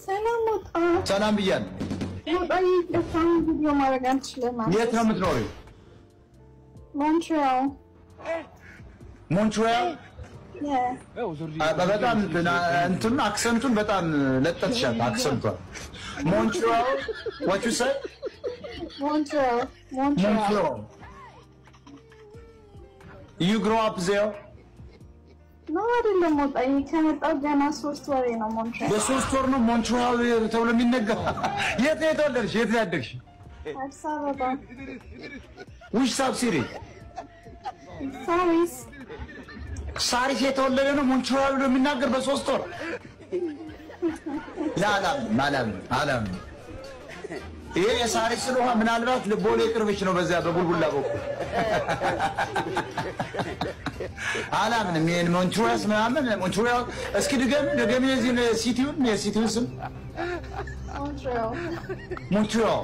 ሰላም ሞጣ ሰላም ብያለሁ። ሞጣ ይቅርታን ቪዲዮ ማድረግ አንችልም። የት ነው የምትኖሪው? ሞንትሪያል ሞንትሪያል። የ አ- በጣም እንትን አክሰንቱን በጣም ለጠትሻል። አክሰንቷል። ሞንትሪያል what you say? ሞንትሪያል ሞንትሪያል ሞንትሪያል you grow up there? ነው አይደለም ሞጣ ከመጣሁ ገና ሶስት ወሬ ነው ሞንትሪያል በሶስት ወር ነው ሞንትሪያል ተብሎ የሚነገር። የት ነው የተወለድሽ? የት ነው ያደግሽ? አዲስ አበባ which sub city? ሳሪስ ሳሪስ የተወለደ ነው ሞንትሪያል ብሎ የሚናገር በሶስት ወር አላምንም አላምንም አላምንም። ይሄ የሳሪስ ስለሆነ ምናልባት ልቦሌ ቅርብሽ ነው፣ በዚያ በቡልቡላ በኩል አላምንም። ይሄን ሞንትሪያል ምናምን ሞንትሪያል እስኪ ድገም ድገም የዚህን ሲቲውን የሲቲውን ስም ሞንትሪያል ሞንትሪያል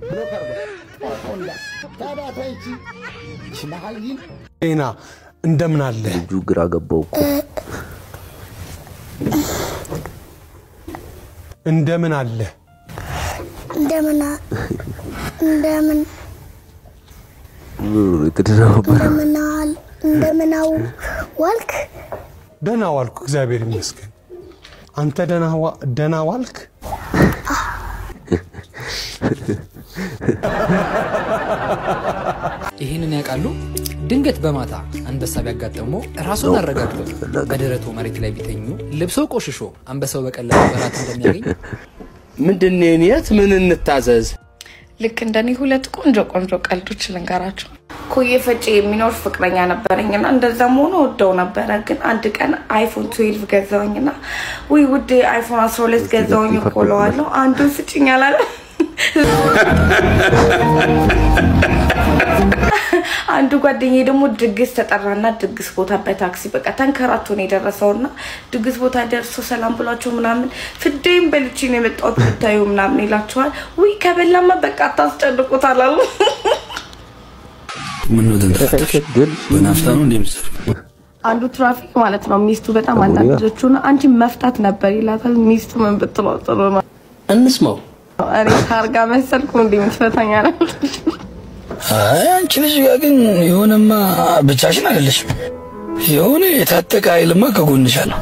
ጤና እንደምን አለ? ልጁ ግራ ገባው እኮ እንደምን አለ? እንደምን እንደምን የተደናበረ እንደምናል እንደምናው ዋልክ ደህና ዋልኩ፣ እግዚአብሔር ይመስገን። አንተ ደህና ዋ- ደህና ዋልክ? ይህንን ያውቃሉ? ድንገት በማታ አንበሳ ቢያጋጥመው ራሱን አረጋግጦ በደረቱ መሬት ላይ ቢተኙ ልብሶ ቆሽሾ አንበሳው በቀላሉ በራት እንደሚያገኝ ምንድን የት ምን እንታዘዝ? ልክ እንደኔ ሁለት ቆንጆ ቆንጆ ቀልዶች ልንገራቸው። ኮዬ ፈጬ የሚኖር ፍቅረኛ ነበረኝና እንደዛም ሆኖ ወደው ነበረ። ግን አንድ ቀን አይፎን ትዌልቭ ገዛውኝና ውይ ውዴ አይፎን አስራ ሁለት ገዛውኝ እኮ እለዋለሁ። አንዱን ስጭኝ አላለ። አንዱ ጓደኛዬ ደግሞ ድግስ ተጠራና ድግስ ቦታ በታክሲ በቃ ተንከራቶ ነው የደረሰውና ድግስ ቦታ ደርሶ ሰላም ብሏቸው ምናምን ፍዴም በልቼ ነው የመጣሁት ብታዩ ምናምን ይላቸዋል። ውይ ከበላማ በቃ አታስጨንቁት አላሉ። ምን ነው ተንጠራጠርሽ? ግን በናፍታ ነው እንደምትሰሩ አንዱ ትራፊክ ማለት ነው ሚስቱ በጣም አናደደችው እና አንቺ መፍታት ነበር ይላታል። ሚስቱ ምን ብትለው ጥሩ ነው? እንስማው። እኔ ታርጋ መሰልኩ እንዴ የምትፈታኝ አላለች። አይ አንቺ ልጅ ጋር ግን የሆነማ ብቻሽን አይደለሽም። የሆነ የታጠቀ ኃይልማ ከጎንሽ አለ።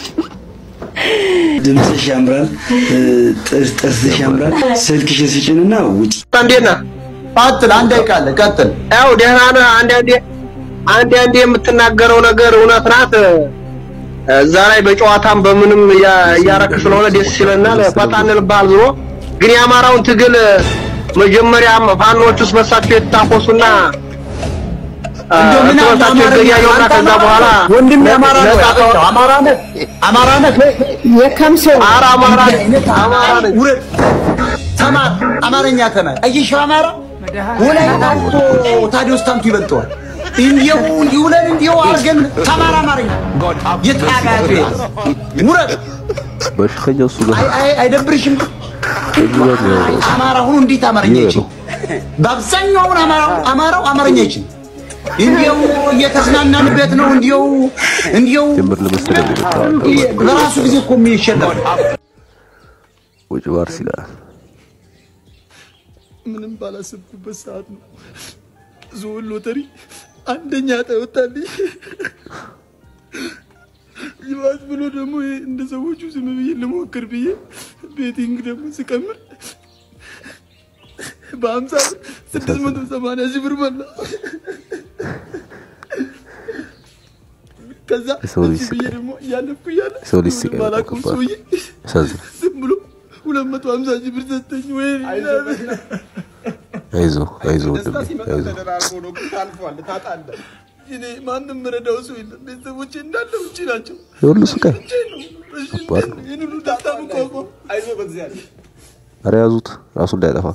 ድምፅሽ ያምራል፣ ጥርስ ጥርስሽ ያምራል። ስልክሽን ስጭንና ውጭ። እንዴት ነህ? ቀጥል። አንድ ደቂቃ አለ። ቀጥል። ያው ደህና ነህ? አንዳንዴ አንዳንዴ የምትናገረው ነገር እውነት ናት። እዛ ላይ በጨዋታም በምንም እያ- እያረክ ስለሆነ ደስ ይለናል። ፈታ እንልብሃል። ዞሮ ግን የአማራውን ትግል መጀመሪያ ፋኖች ውስጥ በሳቸው የተታኮሱና እንደው ምን አለ በሳቸው አማርኛ የተገያየውና አንተ ከዛ አማራ በኋላ ነህ? ወንድም የአማራ ነው ነፃ ያለው። አማራ ነህ? አማራ ነህ? የከምሴ ኧረ አማራ ነኝ፣ አማራ ነኝ። ውረድ፣ ተማር፣ አማርኛ ተማር። አየሽው አማራ ወላይታ እኮ ታዲዮስ ታንቱ ይበልጠዋል። እንዲው ይውለን እንዲው አድርገን ተማር አማርኛ የታባቱ ውረድ። በሽተኛ እሱ ጋር አይ አይ አይደብርሽም? አማራ ሁኑ እንዴት አማርኛ ይችል? በአብዛኛው አሁን አማራው አማራው አማርኛ ይችል እንዲው እየተዝናናንበት ነው። እንዲው እንዲው ጀምር ለመሰለኝ በራሱ ጊዜ እኮ የሚሸለም ውጭ ባርስ ይላል። ምንም ባላሰብኩበት ሰዓት ነው ዞን ሎተሪ አንደኛ ተወጣልኝ። ይባስ ብሎ ደግሞ ይሄ እንደ ሰዎቹ ዝም ብዬ ልሞክር ብዬ ቤቲንግ ደግሞ ስቀምር በሀምሳ ብር ስድስት መቶ ሰማንያ ሺህ ብር በላ። ከዛ የሰው ልጅ እዚህ ብዬ ስቃይ። ደግሞ እያለፍኩ እያለ የሰው ልጅ ስቃይ ባላውቀው በጣም ሰውዬ ያሳዝናል። ዝም ብሎ ሁለት መቶ ሀምሳ ሺህ ብር ሰጠኝ። ወይ አይዞ አይዞ ወንድሜ አይዞ። እኔ ማንም ረዳው ሰው የለም። ቤተሰቦቼ እንዳለ ውጭ ናቸው። የሁሉ ስቃይ ብቻዬን ነው። እሺ፣ ከባድ ነው። ይህን ሁሉ ደስታ መቋቋም ኧረ ያዙት ራሱ እንዳያጠፋ።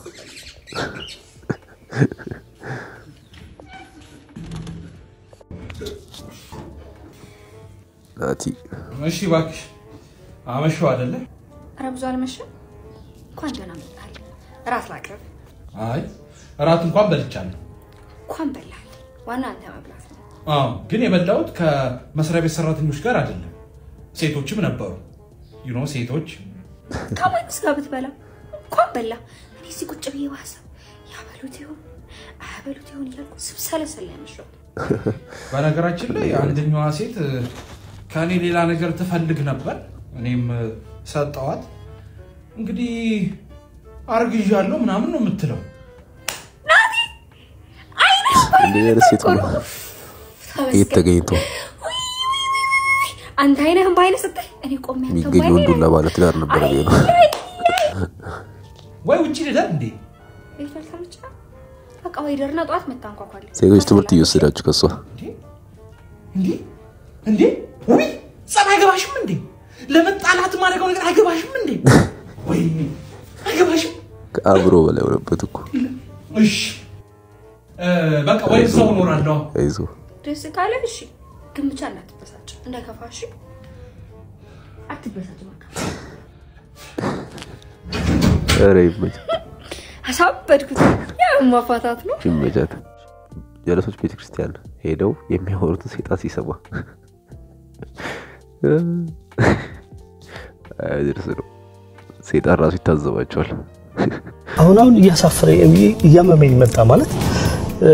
ናቲ እሺ እባክሽ አመሸው አይደለ? ኧረ ብዙ አልመሸም። እንኳን ደህና መጣል። እራት ላቅርብ። አይ እራት እንኳን በልቻለሁ። እንኳን በላል። ዋና አንተ መብላት ነው። አዎ ግን የበላሁት ከመስሪያ ቤት ሰራተኞች ጋር አይደለም። ሴቶችም ነበሩ። ዩኖ ሴቶች ከማንስ ጋር ብትበላ እንኳን በላ። እኔ እዚህ ቁጭ ብዬ በሀሳብ ያበሉት ይሆን አያበሉት ይሆን እያልኩ ስብሰለሰል ያመሸሁት። በነገራችን ላይ አንደኛዋ ሴት እ፣ ከእኔ ሌላ ነገር ትፈልግ ነበር። እኔም እ፣ ሰጠዋት። እንግዲህ አርግዣለሁ ምናምን ነው የምትለው። እንደዚህ አይነት ሴት ነው የት ተገኝቶ አንተ አይነህን በአይነ ስትል እኔ ቆሜ አንተ የሚገኝ በአይኔ ወንዱን ለባለ ትዳር ነበረ ብዬ ነው። ወይ ውጭ ልደር እንዴ? ቤት አልተመቸ በቃ ወይ ደርና ጠዋት መታንኳኳለ ሴቶች ትምህርት እየወሰዳችሁ ከሷ እንዴ እንዴ ውይ ጸብ አይገባሽም እንዴ? ለመጣላት ማድረገው ነገር አይገባሽም እንዴ? ወይ አይገባሽም? ከአእምሮ በላይ ሆነበት እኮ እሺ እ፣ በቃ ወይ ሰው እኖራለሁ። አይዞ ደስ ካለ እሺ፣ ግን ብቻ እንዳትበሳጭ እንዳይከፋ እሺ። አትበሳጭ በቃ። ኧረ ይመቻት አሳበድኩት። ያው ማፋታት ነው። ይመቻት። ጀለሶች ቤተክርስቲያን ሄደው የሚያወሩትን ሴጣን ሲሰማ አይደርስ ነው። ሴጣን ራሱ ይታዘባቸዋል። አሁን አሁን እያሳፈረ እያመመኝ መጣ ማለት እ፣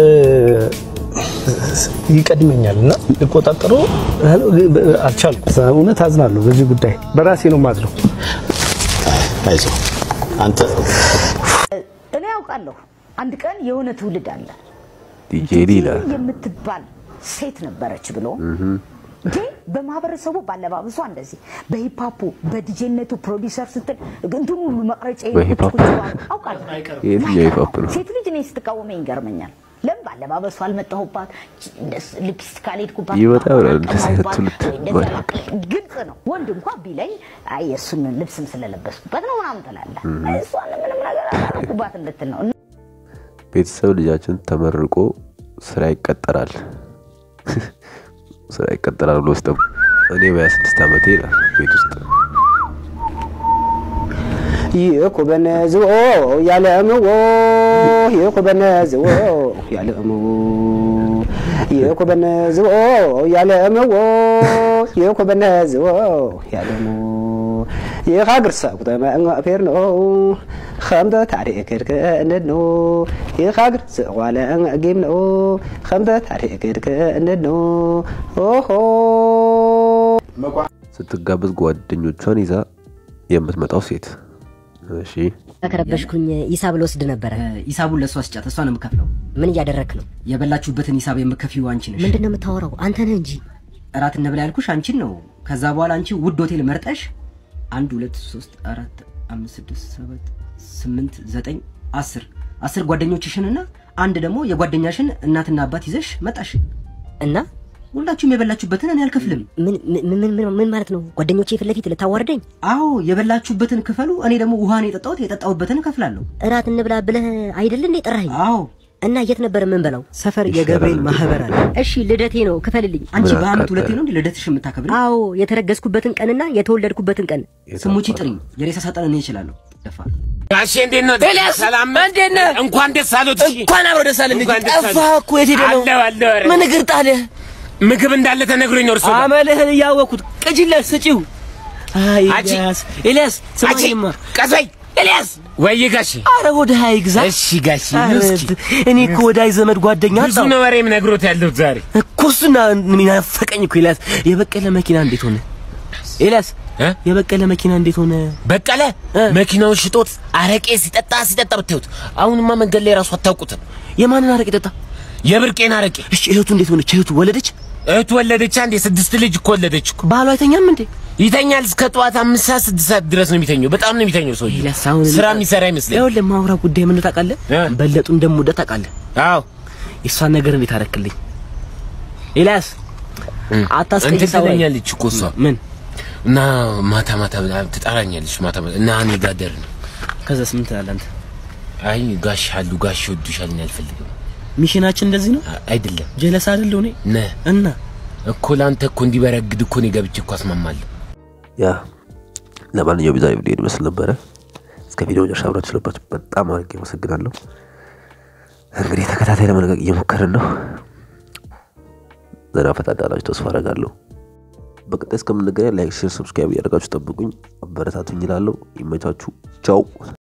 ይቀድመኛል እና ልቆጣጠረው አልቻልኩም። እውነት አዝናለሁ በዚህ ጉዳይ በራሴ ነው ማዝነው። አይዞህ አንተ እኔ ያውቃለሁ አንድ ቀን የሆነ ትውልድ አለ ዲጄ ይላል የምትባል ሴት ነበረች ብሎ እህ፣ እንዴ በማህበረሰቡ ባለባበሷ እንደዚህ በሂፓፑ በዲጄነቱ ፕሮዲሰር ስትል እንትኑ ሁሉ መቅረጫ በሂፓፕ? አውቃለሁ የትኛው ሂፓፕ ነው? ሴት ልጅ እኔ ስትቃወመኝ ይገርመኛል ለምን ባለባበሱ አልመጣሁባት ሊፕስቲክ አልሄድኩባት ይመጣ ይሆናል እንደዚህ አይነት ትውልድ እንደዛ ግልጽ ነው ወንድ እንኳ ቢለኝ አይ የእሱን ልብስም ስለለበስኩበት ነው ምናምን ትላለህ እህ። እሷን ምንም ነገር አላደረኩባት እንድትል ነው ቤተሰብ ልጃችን ተመርቆ ስራ ይቀጠራል ስራ ይቀጠራል ብሎ ስጠው እኔ በ26 ዓመቴ ይላል ቤት ውስጥ ይኩበነ ዝብኦ ያለእምዎ ይኩበነ ዝብኦ ያለእምዎ ይኩበነ ዝብኦ ያለእምዎ ይኩበነ ዝብኦ ያለእምዎ ይኻግር ሰቁጠመ ፌርኖ ከምተ ታሪእ ክድክ እንድኖ ይኻግር ዝቋለ ጊምኖ ከምተ ታሪእ ክድክ እንድኖ ኦሆ ስትጋበዝ ጓደኞቿን ይዛ የምትመጣው ሴት እሺ ከረበሽኩኝ ሂሳብ ልወስድ ነበረ። ሂሳቡን ለእሷ ስጫት፣ እሷ ነው የምከፍለው። ምን እያደረክ ነው? የበላችሁበትን ሂሳብ የምከፊው አንቺ ነሽ። ምንድን ነው የምታወራው? አንተ ነህ እንጂ። እራት እንብላ ያልኩሽ አንቺን ነው። ከዛ በኋላ አንቺ ውድ ሆቴል መርጠሽ አንድ ሁለት ሶስት አራት አምስት ስድስት ሰባት ስምንት ዘጠኝ አስር አስር ጓደኞችሽንና አንድ ደግሞ የጓደኛሽን እናትና አባት ይዘሽ መጣሽ እና ሁላችሁም የበላችሁበትን እኔ አልከፍልም። ምን ማለት ነው? ጓደኞቼ ፊት ለፊት ልታዋርደኝ? አዎ የበላችሁበትን ክፈሉ፣ እኔ ደግሞ ውሃን የጠጣሁት የጠጣሁበትን እከፍላለሁ። እራት እንብላ ብለህ አይደል እንዴ ጠራኸኝ? አዎ እና የት ነበር የምንበላው? ሰፈር የገብርኤል ማህበር አለ። እሺ ልደቴ ነው፣ ክፈልልኝ። አንቺ በአመት ሁለቴ ነው እንዴ ልደትሽ የምታከብሪ? አዎ የተረገዝኩበትን ቀንና የተወለድኩበትን ቀን ስሙቺ ጥሪኝ፣ የሬሳ ሳጥን እኔ እችላለሁ። ደፋር ጋሼ እንዴት ነው? ኤልያስ፣ ሰላም እንዴት ነህ? እንኳን ደስ አሉት። እንኳን አብሮ ደስ አለን ልጅ። እንኳን ደስ አሉት። ጠፋህ እኮ የት ሄደህ ነው? አለሁ አለሁ። ኧረ ምን እግር ጣለህ? ምግብ እንዳለ ተነግሮኝ ነው እርሱ ጋር። አመልህን እያወቅሁት ቅጅለት ስጪው። አይ አጂ፣ ኤልያስ፣ ኤልያስ ስማኝማ፣ ቀስ በይ ኤልያስ። ወይ ጋሼ፣ አረ ወደ አይግዛ። እሺ ጋሼ፣ አረ እስኪ እኔ እኮ ወዳጅ ዘመድ ጓደኛ ብዙ አጣሁ ነው ወሬም ነግሮት ያለሁት ዛሬ። እኮ እሱና ምን ናፈቀኝ እኮ ኤልያስ። የበቀለ መኪና እንዴት ሆነ? ኤልያስ የበቀለ መኪና እንዴት ሆነ? በቀለ መኪናውን ሽጦት አረቄ ሲጠጣ ሲጠጣ ብታዩት፣ አሁንማ መንገድ ላይ ራሱ አታውቁትም። የማንን አረቄ ጠጣ? የብርቄን አረቄ። እሺ እህቱ እንዴት ሆነች? እህቱ ወለደች? እህቱ ወለደች። አንዴ ስድስት ልጅ እኮ ወለደች እኮ። ባሏ አይተኛም እንዴ? ይተኛል እስከ ጠዋት አምስት ሰዓት ስድስት ሰዓት ድረስ ነው የሚተኘው። በጣም ነው የሚተኘው ሰውዬው። ኤልያስ አሁን ስራ የሚሰራ ይመስለኝ። ይኸውልህ ማውራ ጉዳይ ምን ታውቃለህ? በለጡ እንደምወዳት ታውቃለህ? አዎ የእሷን ነገር እንዴት አደረክልኝ? ኤልያስ አታስቀይስ። እንትን ትለኛለች እኮ እሷ ምን እና ማታ ማታ ትጠራኛለች ማታ ማታ እና እኔ ጋር ደር ነው። ከዛስ ምን ትላለህ አንተ? አይ ጋሽ አሉ ጋሽ ይወዱሻል እኔ አልፈልግም። ሚሽናችን እንደዚህ ነው አይደለም። ጀለስ አይደለሁ እኔ ነ እና እኮ ለአንተ እኮ እንዲበረግድ እኮ እኔ ገብቼ እኮ አስማማለሁ። ያ ለማንኛውም የዛሬ ቪዲዮ ይመስል ነበረ። እስከ ቪዲዮ መጨረሻ አብራችሁ ስለነበራችሁ በጣም አድርጌ አመሰግናለሁ። እንግዲህ ተከታታይ ለመለቀቅ እየሞከርን ነው። ዘና ፈታ እንዳላችሁ ተስፋ አደርጋለሁ። በቀጣይ እስከምንገናኝ ላይክ፣ ሼር፣ ሰብስክራይብ እያደረጋችሁ ጠብቁኝ። አበረታቱኝ እላለሁ። ይመቻችሁ። ቻው